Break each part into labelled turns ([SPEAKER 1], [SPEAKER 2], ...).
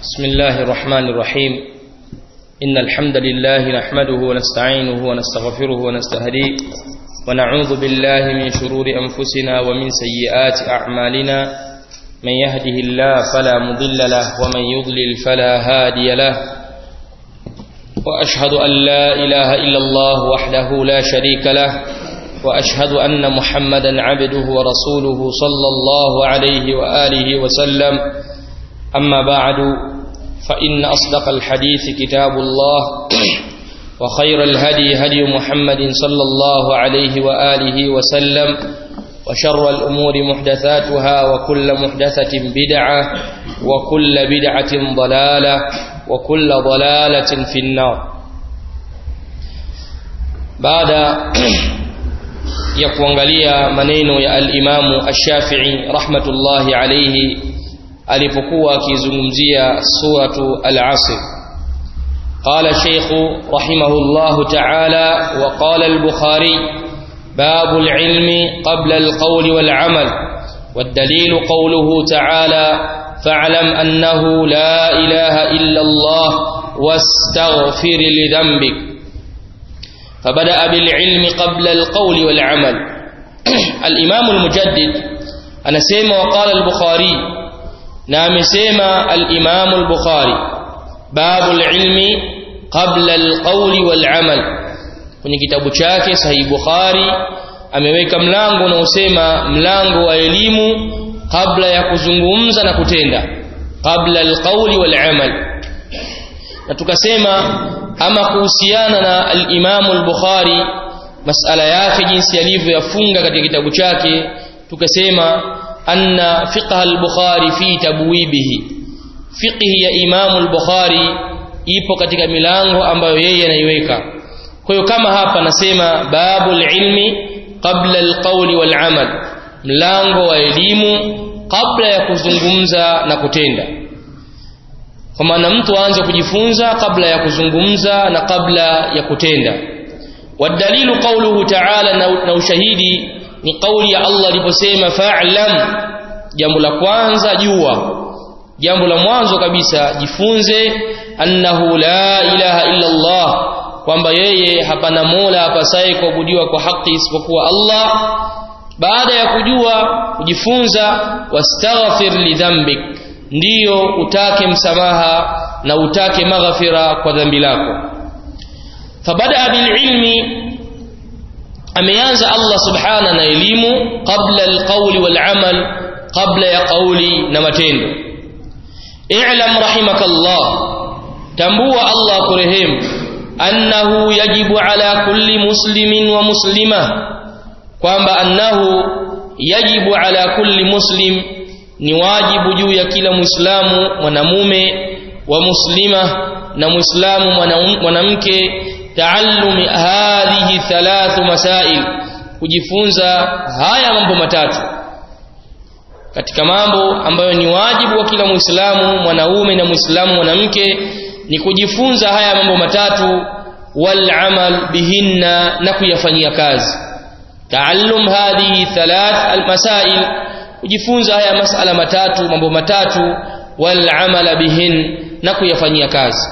[SPEAKER 1] بسم الله الرحمن الرحيم إن الحمد لله نحمده ونستعينه ونستغفره ونستهديه ونعوذ بالله من شرور أنفسنا ومن سيئات أعمالنا من يهده الله فلا مضل له ومن يضلل فلا هادي له وأشهد أن لا إله إلا الله وحده لا شريك له وأشهد أن محمدا عبده ورسوله صلى الله عليه وآله وسلم أما بعد فإن أصدق الحديث كتاب الله وخير الهدي هدي محمد صلى الله عليه وآله وسلم وشر الأمور محدثاتها وكل محدثة بدعة وكل بدعة ضلالة وكل ضلالة في النار بعد ya kuangalia maneno ya al-Imamu Ash-Shafi'i rahmatullahi alayhi alipokuwa akizungumzia suratu al-Asr قال شيخ رحمه الله تعالى وقال البخاري باب العلم قبل القول والعمل والدليل قوله تعالى فاعلم أنه لا إله إلا الله واستغفر لذنبك فبدأ بالعلم قبل القول والعمل الإمام المجدد أنا سيما وقال البخاري نعم سيما الإمام البخاري باب العلم قبل القول والعمل kwenye kitabu chake sahihi Bukhari ameweka mlango unaosema mlango wa elimu kabla ya kuzungumza na kutenda kabla alqauli wal amal na tukasema ama kuhusiana na al-Imam al-Bukhari masala yake jinsi alivyoyafunga katika kitabu chake tukasema anna fiqh al-Bukhari fi tabwibihi fiqh ya Imam al-Bukhari ipo katika milango ambayo yeye anaiweka kwa hiyo kama hapa nasema babul ilmi qabla al-qawli wal amal mlango wa elimu kabla ya kuzungumza na kutenda kwa maana mtu aanze kujifunza kabla ya kuzungumza na kabla ya kutenda wadalilu qawluhu ta'ala na ushahidi ni kauli ya Allah aliposema fa'lam jambo la kwanza jua jambo la mwanzo kabisa jifunze annahu la ilaha illa Allah kwamba yeye hapana mola apasaye kuabudiwa kwa haki isipokuwa Allah baada ya kujua kujifunza wastaghfir lidhambik ndiyo utake msamaha na utake maghfira kwa dhambi lako fabada bililmi ameanza Allah subhana na elimu qabla alqawli walamal qabla ya qawli na matendo i'lam rahimakallah tambua Allah kurehemu annahu yajibu ala kulli muslimin wa muslima kwamba annahu yajibu ala kulli muslim ni wajibu juu ya kila muislamu mwanamume wa muslima na muislamu mwanamke taallumi hadhihi thalathu masail kujifunza haya mambo matatu katika mambo ambayo ni wajibu wa kila muislamu mwanaume na muislamu mwanamke ni kujifunza haya mambo matatu wal amal bihinna na kuyafanyia kazi taallum hadhihi thalath almasail kujifunza haya masala matatu mambo matatu wal amala bihin na kuyafanyia kazi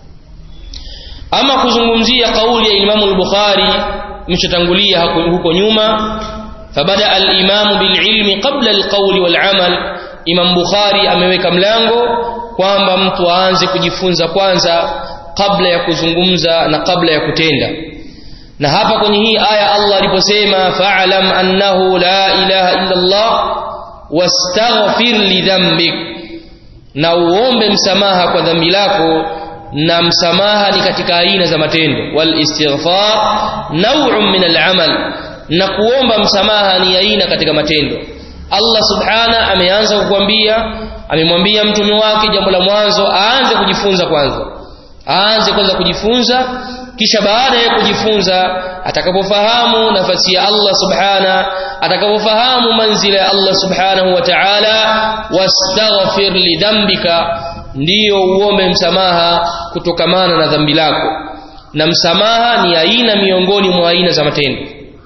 [SPEAKER 1] ama kuzungumzia kauli ya Imam al-Bukhari mshatangulia huko nyuma fabada al-Imam bil ilmi qabla al-qawl wal amal Imam Bukhari ameweka mlango kwamba mtu aanze kujifunza kwanza kabla ya kuzungumza na kabla ya kutenda na hapa kwenye hii aya Allah aliposema fa'lam annahu la ilaha illa Allah wastaghfir lidhambik na uombe msamaha kwa dhambi lako na msamaha ni katika aina za matendo wal istighfar naw'un min al-amal na kuomba msamaha ni aina katika matendo Allah subhana ameanza kukwambia amemwambia mtume wake jambo la mwanzo aanze kujifunza kwanza aanze kwanza kujifunza kisha baada ya kujifunza atakapofahamu nafasi ya Allah subhana atakapofahamu manzila ya Allah subhanahu wa ta'ala wastaghfir lidhambika ndiyo uombe msamaha kutokamana na dhambi lako na msamaha ni aina miongoni mwa aina za matendo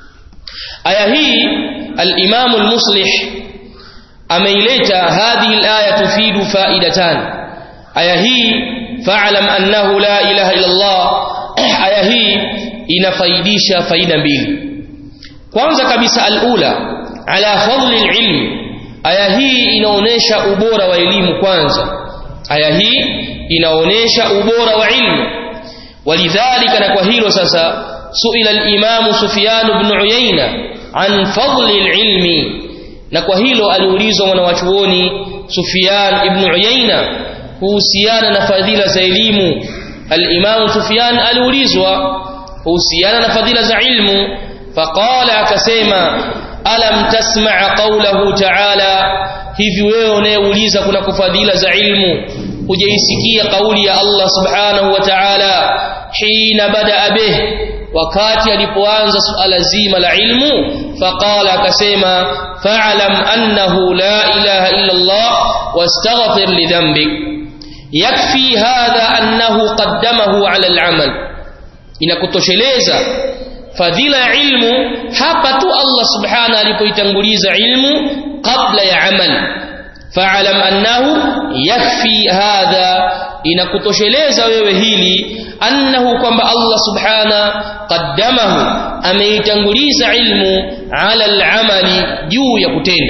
[SPEAKER 1] aya hii al-Imam al-Muslih ameileta hadhihi al-aya tufidu faidatan aya hii fa'lam annahu la ilaha illa Allah aya hii inafaidisha faida mbili kwanza kabisa alula ala fadli alilm aya hii inaonesha ubora wa elimu kwanza aya hii inaonesha ubora wa ilmu walidhalika na kwa hilo sasa suila al-imam Sufyan ibn Uyayna an fadli al-ilmi na kwa hilo aliulizwa mwanawachuoni Sufyan ibn Uyayna kuhusiana na fadhila za elimu al-imam Sufyan aliulizwa kuhusiana na fadhila za ilmu faqala akasema alam tasma' qawlahu ta'ala hivi wewe unayeuliza kuna kufadhila za ilmu hujaisikia kauli ya Allah subhanahu wa ta'ala hina bada bih wakati alipoanza suala zima la ilmu faqala akasema fa'lam annahu la ilaha illa Allah wastaghfir li dhanbik yakfi hadha annahu qaddamahu ala al-amal inakutosheleza fadhila ya ilmu hapa tu Allah subhanahu alipoitanguliza ilmu kabla ya amal fa'lam annahu yakfi hadha inakutosheleza wewe hili annahu kwamba Allah subhana qaddamahu ameitanguliza ilmu ala al-amali juu ya kutenda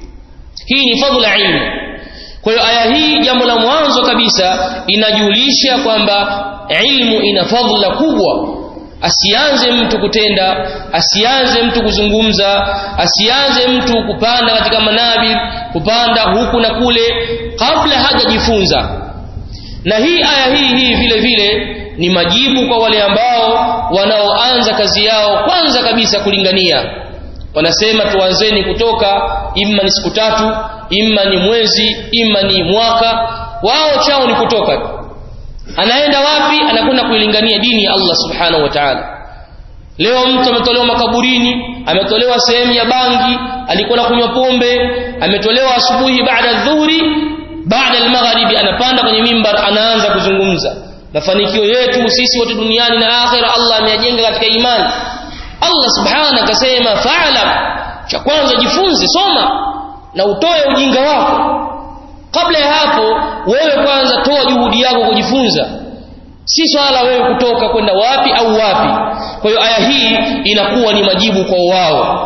[SPEAKER 1] hii ni fadhila ilmu kwa hiyo aya hii jambo la mwanzo kabisa inajulisha kwamba ilmu ina fadhila kubwa asianze mtu kutenda asianze mtu kuzungumza asianze mtu kupanda katika manabi kupanda huku na kule kabla hajajifunza na hii aya hii hii vile vile ni majibu kwa wale ambao wanaoanza kazi yao kwanza kabisa kulingania wanasema tuanzeni kutoka imma ni siku tatu imma ni mwezi imma ni mwaka wao chao ni kutoka anaenda wapi anakwenda kuilingania dini ya Allah subhanahu wa ta'ala leo mtu ametolewa makaburini ametolewa sehemu ya bangi alikuwa na kunywa pombe ametolewa asubuhi baada dhuhuri baada al-magharibi anapanda kwenye mimbar anaanza kuzungumza mafanikio yetu sisi wote duniani na akhira Allah ameyajenga katika imani Allah subhanahu akasema fa'lam cha kwanza jifunze soma na utoe ujinga wako kabla ya hapo wewe kwanza toa juhudi yako kujifunza si swala wewe kutoka kwenda wapi au wapi kwa hiyo aya hii inakuwa ni majibu kwa wao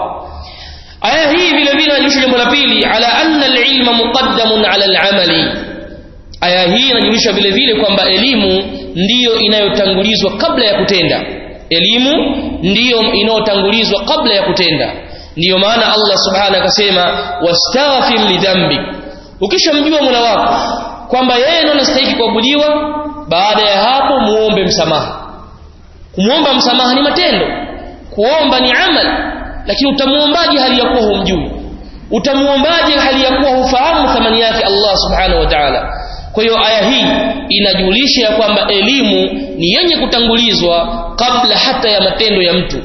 [SPEAKER 1] aya hii vile vile inajulisha jambo la pili ala anna alilma muqaddamun ala alamali aya hii inajulisha vile vile kwamba elimu ndiyo inayotangulizwa kabla ya kutenda elimu ndiyo inayotangulizwa kabla ya kutenda ndiyo maana Allah subhanahu akasema wastaghfir lidhanbik ukishamjua Mola wako kwamba yeye ndiye anastahili kuabudiwa baada ya hapo muombe msamaha kumuomba msamaha ni matendo kuomba ni amali lakini utamuombaje hali ya kuwa humjui utamuombaje hali ya kuwa hufahamu thamani yake Allah subhanahu wa ta'ala kwa hiyo aya hii inajulisha ya kwamba elimu ni yenye kutangulizwa kabla hata ya matendo ya mtu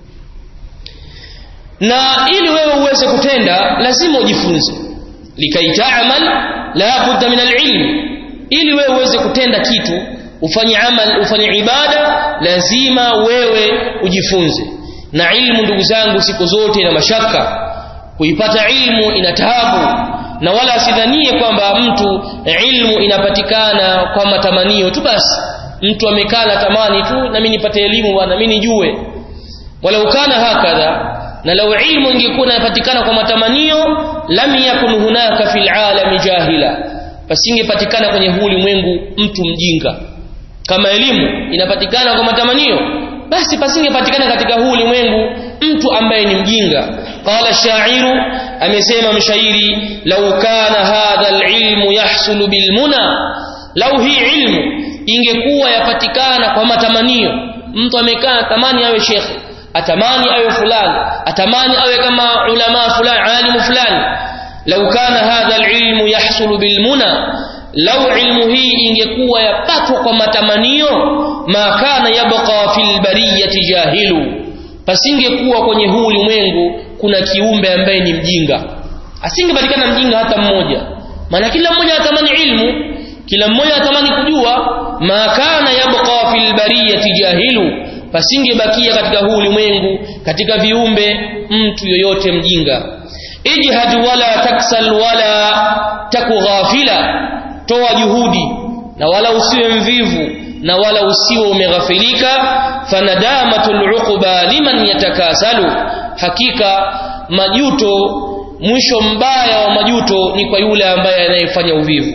[SPEAKER 1] na ili wewe uweze kutenda lazima ujifunze likai ta'mal la budda min al-ilm ili wewe uweze kutenda kitu ufanye amal ufanye ibada lazima wewe ujifunze na ilmu ndugu zangu siku zote ina mashaka kuipata ilmu ina taabu na wala asidhanie kwamba mtu ilmu inapatikana kwa matamanio tu basi mtu amekaa na tamani tu na mimi nipate elimu bwana mimi nijue wala ukana hakadha na lau ilmu ingekuwa inapatikana kwa matamanio lam yakun hunaka fil alami jahila pasingepatikana kwenye huu ulimwengu mtu mjinga kama elimu inapatikana kwa matamanio basi pasingepatikana katika huu ulimwengu mtu ambaye ni mjinga qala shairu amesema mshairi law kana hadha alilmu yahsulu bilmuna lau hii ilmu ingekuwa yapatikana kwa matamanio mtu amekaa tamani awe shekhe atamani awe fulani atamani awe kama ulama fulani alimu fulani lau kana hadha alilmu yahsulu bilmuna lau ilmu hii ingekuwa yapatwa kwa matamanio ma kana yabqa fil bariyati jahilu pasingekuwa kwenye huu ulimwengu kuna kiumbe ambaye ni mjinga asingepatikana mjinga hata mmoja maana kila mmoja atamani ilmu kila mmoja atamani kujua ma kana yabqa fil bariyati jahilu pasingebakia katika huu ulimwengu katika viumbe mtu yoyote mjinga ijhad wala taksal wala taku ghafila toa juhudi na wala usiwe mvivu na wala usiwe umeghafilika fanadamatul uquba liman yatakasalu hakika majuto mwisho mbaya wa majuto ni kwa yule ambaye anayefanya uvivu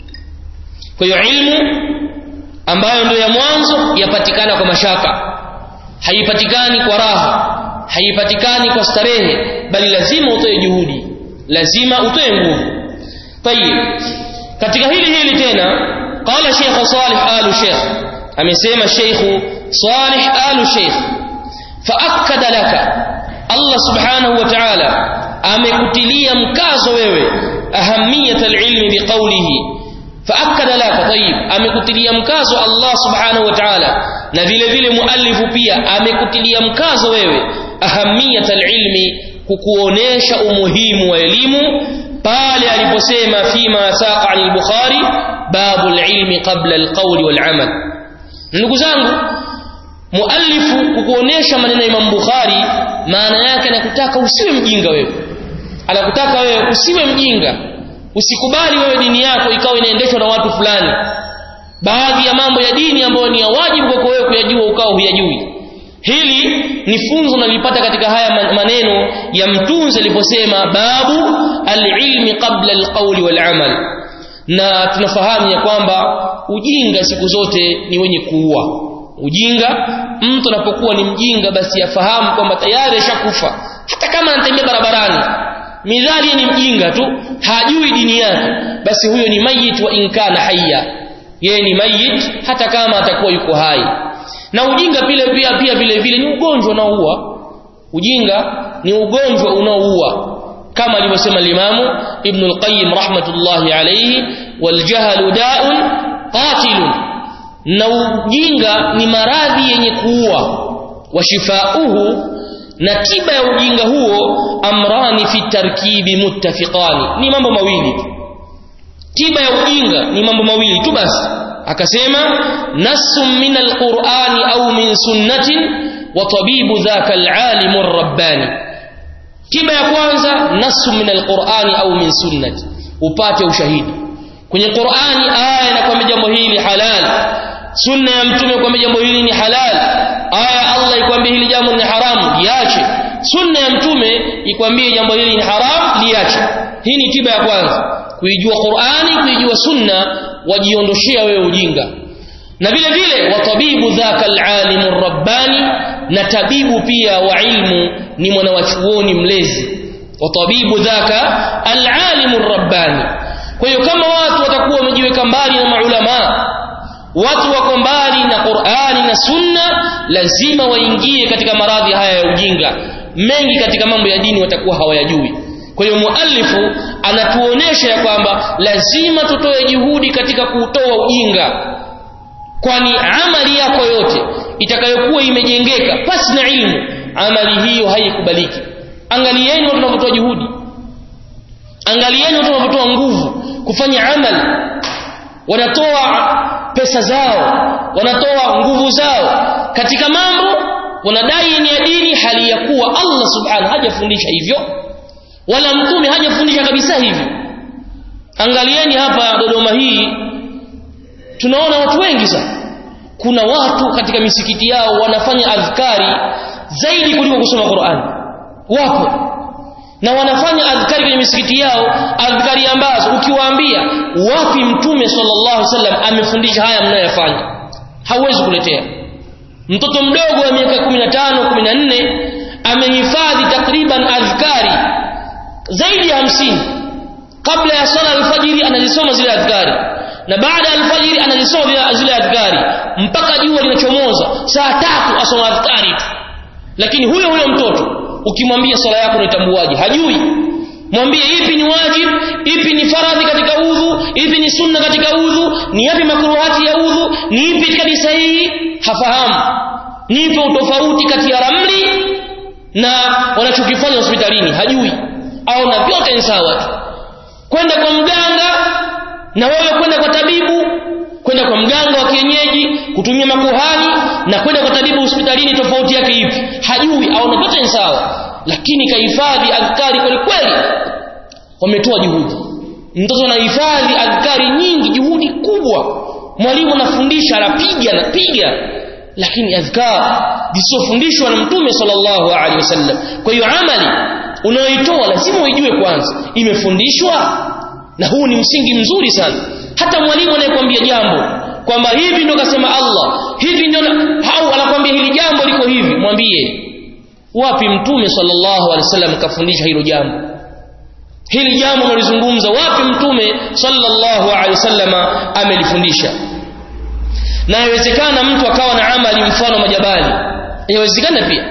[SPEAKER 1] kwa hiyo ilmu ambayo ndio ya mwanzo yapatikana kwa mashaka haipatikani kwa raha haipatikani kwa starehe bali lazima utoe juhudi lazima utoe nguvu tayib katika hili hili tena qala sheikh salih alu sheikh amesema sheikh salih alu sheikh faakkada laka Allah subhanahu wa ta'ala amekutilia mkazo wewe ahamiyat alilmi biqawlihi faakkada laka tayib amekutilia mkazo Allah subhanahu wa ta'ala na vile vile muallifu pia amekutilia mkazo wewe ahamiyat alilmi kukuonesha umuhimu wa elimu pale aliposema fima saqa an al-bukhari babu al-ilmi qabla al-qawli wal-amal ndugu zangu muallifu kukuonesha maneno ya Imam Bukhari maana yake anakutaka usiwe mjinga wewe anakutaka wewe usiwe mjinga usikubali wewe dini yako ikawa inaendeshwa na watu fulani baadhi ya mambo ya dini ambayo ni ya wajibu kwako wewe kuyajua ukawa huyajui hili ni funzo nalipata katika haya maneno ya mtunzi aliposema babu alilmi qabla alqawli walamal na tunafahamu ya kwamba ujinga siku zote ni wenye kuua ujinga mtu anapokuwa ni mjinga basi afahamu kwamba tayari ashakufa hata kama anatembea barabarani midhali ni mjinga tu hajui dini yake basi huyo ni mayit wa inkana hayya yeye ni mayit hata kama atakuwa yuko hai na ujinga pile pia pia vile vile ni ugonjwa unaoua ujinga ni ugonjwa unaoua kama alivyosema limamu ibn al-qayyim rahmatullahi alayhi wal jahlu da'un qatilun na ujinga ni maradhi yenye kuua washifauhu na tiba ya ujinga huo amrani fi tarkibi muttafiqani ni mambo mawili tiba ya ujinga ni mambo mawili tu basi akasema nassun min alqur'ani au min sunnatin wa tabibu dhaka alalim arrabbani tiba ya kwanza nassun min alqur'ani au min sunnati upate ushahidi kwenye qur'ani aya inakwambia jambo hili halal sunna ya mtume kwambia jambo hili ni halal aya Allah ikwambia hili jambo ni haramu liache sunna ya mtume ikwambie jambo hili ni haramu liache hii ni tiba ya kwanza kuijua Qur'ani kuijua sunna wajiondoshea wewe ujinga na vile vile watabibu dhaka alalim rabbani na tabibu pia wa ilmu ni mwanawachuoni mlezi watabibu dhaka alalim rabbani kwa hiyo kama watu watakuwa wamejiweka mbali na maulama watu wako mbali na Qur'ani na Sunna lazima waingie katika maradhi haya ya ujinga mengi katika mambo ya dini watakuwa hawayajui kwa hiyo muallifu anatuonesha ya kwamba lazima tutoe juhudi katika kuutoa ujinga kwani amali yako yote itakayokuwa imejengeka pasi na ilmu amali hiyo haikubaliki angalieni watu wanavyotoa juhudi angalieni watu wanavyotoa nguvu kufanya amali wanatoa pesa zao wanatoa nguvu zao katika mambo wanadai ni ya dini hali ya kuwa Allah subhanahu hajafundisha hivyo wala mtume hajafundisha kabisa hivyo angalieni hapa Dodoma hii tunaona watu wengi sana kuna watu katika misikiti yao wanafanya adhkari zaidi kuliko kusoma Qur'an wapo na wanafanya adhkari kwenye misikiti yao adhkari ambazo ukiwaambia wapi mtume sallallahu alaihi wasallam amefundisha haya mnayofanya hauwezi kuletea mtoto mdogo wa miaka 15 14 amehifadhi takriban adhkari zaidi ya hamsini kabla ya sala alfajiri anazisoma zile adhkari na baada ya alfajiri anazisoma zile adhkari mpaka jua linachomoza saa tatu asoma adhkari tu lakini huyo huyo mtoto ukimwambia sala yako unaitambuaje hajui mwambie ipi ni wajib ipi ni faradhi katika udhu ipi ni sunna katika udhu ni yapi makruhati ya udhu ni ipi kadi sahihi hafahamu nipo utofauti kati ya ramli na wanachokifanya hospitalini hajui au na vyote ni sawa tu kwenda kwa mganga na wewe kwenda kwa tabibu kwenda kwa mganga wa kienyeji kutumia makuhani na kwenda kwa tabibu hospitalini tofauti yake ipi hajui au na vyote ni sawa lakini kahifadhi adhkari kweli kweli wametoa juhudi mtoto anahifadhi adhkari nyingi juhudi kubwa mwalimu anafundisha anapiga anapiga lakini adhkar zisizofundishwa na mtume sallallahu alaihi wasallam kwa hiyo amali unayoitoa lazima uijue kwanza imefundishwa na huu ni msingi mzuri sana hata mwalimu anayekwambia jambo kwamba hivi ndio kasema Allah hivi ndio au anakwambia hili jambo liko hivi mwambie wapi mtume sallallahu alaihi wasallam kafundisha hilo jambo hili jambo nalizungumza wapi mtume sallallahu alaihi wasallama amelifundisha na yawezekana mtu akawa na amali mfano majabali yawezekana pia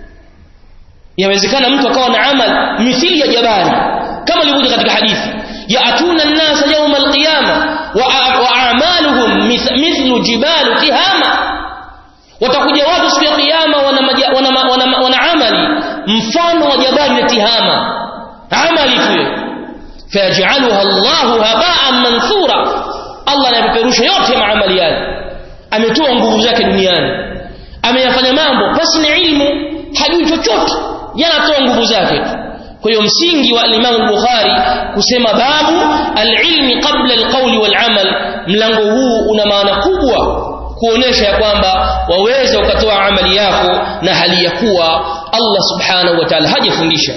[SPEAKER 1] yawezekana mtu akawa na amali mithili ya jabali kama ilivyokuja katika hadithi yaatuna an-nasa yawm al-qiyama wa a'maluhum mithlu jibal tihama watakuja watu siku ya kiyama wana, wana, wana, wana amali mfano wa jabali la tihama amali tu fayajaluha Allahu haba'an manthura Allah anapeperusha yote maamali yale ametoa nguvu zake duniani ameyafanya mambo pasi na ilmu hajui chochote yanatoa nguvu zake tu kwa hiyo msingi wa Imam Bukhari kusema babu al-ilmi qabla al-qawli wal-amal mlango huu una maana kubwa kuonesha ya kwamba waweza ukatoa amali yako na hali ya kuwa Allah subhanahu wa ta'ala hajafundisha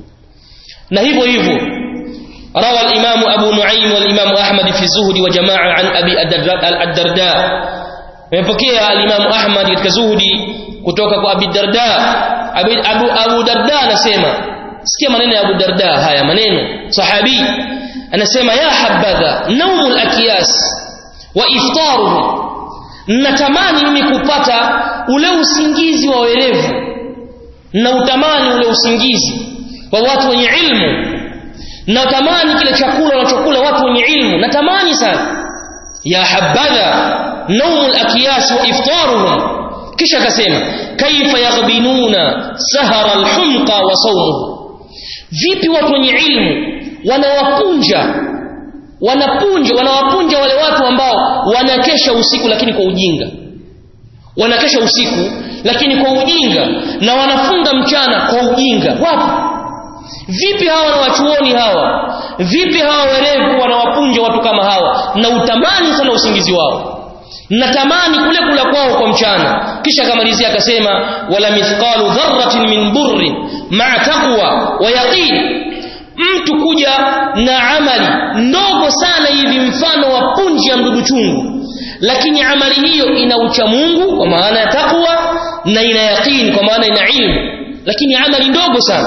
[SPEAKER 1] na hivyo hivyo روى الإمام أبو نعيم والإمام أحمد في الزهد وجماعة عن أبي الدرداء مepokea al-Imam Ahmad katika zuhudi kutoka kwa Abi Darda Abu Abu Darda anasema sikia maneno ya Abu Darda haya maneno sahabi anasema ya habadha naumul akiyas wa iftaruhu natamani mimi kupata ule usingizi wa werevu na utamani ule usingizi wa watu wenye ilmu natamani kile chakula wanachokula watu wenye ilmu natamani sana ya habadha naumul akiyas wa iftaruhum kisha akasema kaifa yaghbinuna sahara alhumqa wa sawmuhu vipi watu wenye ilmu wanawapunja wanapunja wanawapunja wale watu ambao wanakesha usiku lakini kwa ujinga wanakesha usiku lakini kwa ujinga na wanafunga mchana kwa ujinga wapi vipi hawa na wachuoni hawa vipi hawa werevu wanawapunja watu kama hawa na utamani sana usingizi wao natamani kule kula kwao kwa mchana kisha akamalizia akasema wala mithqalu dharratin min burrin ma'a taqwa wa yaqin mtu kuja na amali ndogo sana hivi mfano wa punji ya mdudu chungu lakini amali hiyo ina ucha Mungu kwa maana ya takwa na ina yaqini kwa maana ina ilmu lakini amali ndogo sana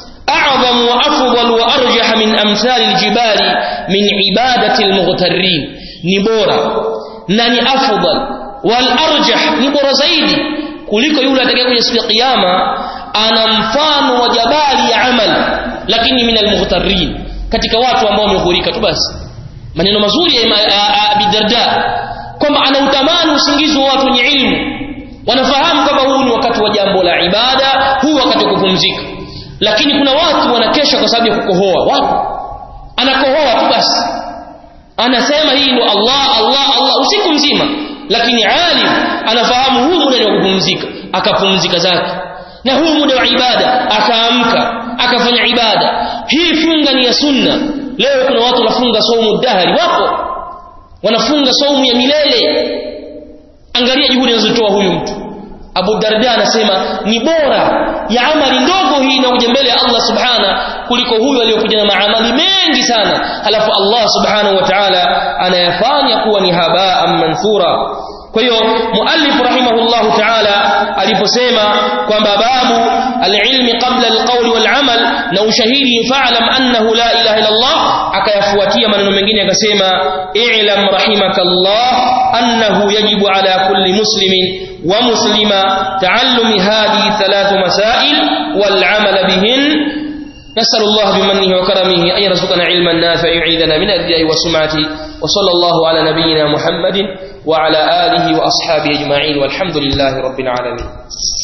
[SPEAKER 1] a'zamu wa afdal wa arjah min amthal aljibali min ibadati almughtarrin ni bora na ni afdal wal arjah ni bora zaidi kuliko yule atakayekuja siku ya kiyama ana mfano wa jabali ya amali lakini min almughtarrin katika watu ambao wameghurika tu basi maneno mazuri ya Abi Darda kwamba ana utamani usingizi wa watu wenye ilmu wanafahamu kwamba huu ni wakati wa jambo la ibada huu wakati wa kupumzika lakini kuna watu wanakesha kwa sababu ya kukohoa wapo anakohoa tu basi anasema hii ndo Allah Allah Allah usiku mzima lakini alim anafahamu huu muda ni wa kupumzika akapumzika zake na huu muda wa ibada akaamka akafanya ibada hii funga ni ya sunna leo kuna watu wanafunga saumu dahari wapo wanafunga saumu ya milele angalia juhudi anazotoa huyu mtu Abu Darda anasema ni bora ya amali ndogo hii inakuja mbele ya Allah subhana kuliko huyu aliyokuja na maamali mengi sana halafu Allah subhanahu wa ta'ala anayafanya kuwa ni habaa manthura kwa hiyo muallif rahimahullah ta'ala aliposema kwamba babu alilmi qabla alqawli walamal na ushahidi fa'lam annahu la ilaha illa Allah akayafuatia maneno mengine akasema i'lam rahimakallah annahu yajibu ala kulli muslimin wa muslima ta'allumi hadhihi thalath masail wal 'amal bihin نسأل الله بمنه وكرمه أن يرزقنا علما نافعا يعيذنا من الرياء والسمعة وصلى الله على نبينا محمد وعلى آله وأصحابه أجمعين والحمد لله رب العالمين